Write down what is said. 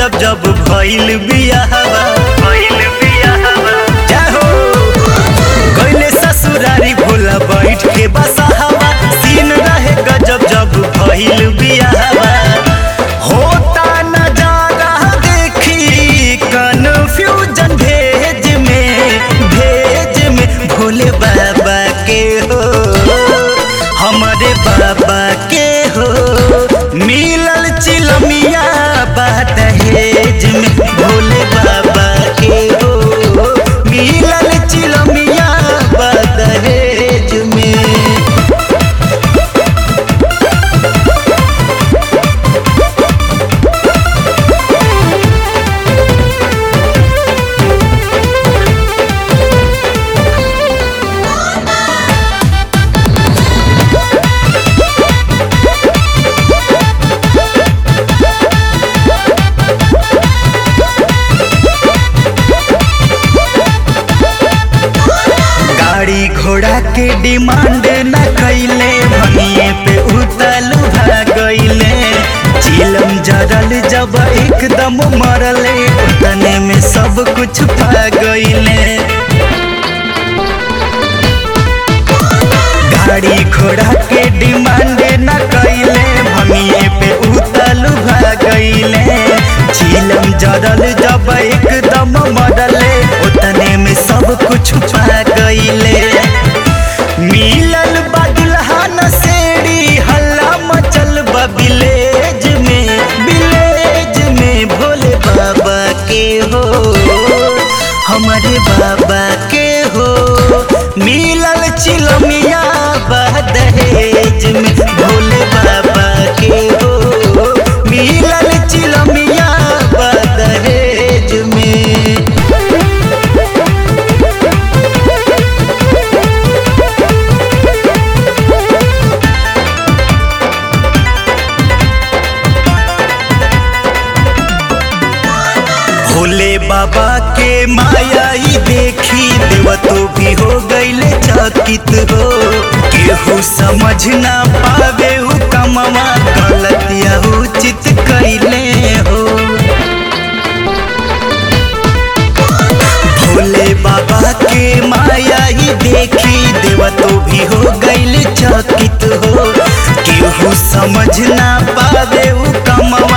गजब जब भइल बियाहवा भइल बियाहवा जय हो गइले ससुरारी भोला बैठ के बसाहवा सीन रहे गजब जब भइल बियाहवा होता नजारा देखी कन्फ्यूजन भेज में भेज में भोले बाबा के हो हमारे बाबा के हो मिलल चिलमिया बात हेज में भोले बाबा के हो मिलल चिलमिया बात हेज में गाड़ी घोड़ा के डिमांड न कैले भनिए पे उतल गईले चिलम जरल जब एकदम मरले उतने में सब कुछ पा गईले गाड़ी घोड़ा के डिमांड न कैले भनिए पे उतल गईले चिलम जरल जब एकदम मरले उतने में सब कुछ पा गईले मिलल बदुल्हा नसेड़ी हल्ला मचल बा विलेज में विलेज में भोले बाबा के हो हमारे बाबा के हो मिलल चिलमिया दहेज में भोले बाबा के हो मिलल चिलमिया दहेज में भोले बाबा के माया ही देखी देव तो भी हो गईले चकित हो केहू समझ ना पावे हु कमवा गलत या उचित कैले हो भोले बाबा के माया ही देखी देव तो भी हो गईले चकित हो केहू समझ ना पावे हु कमवा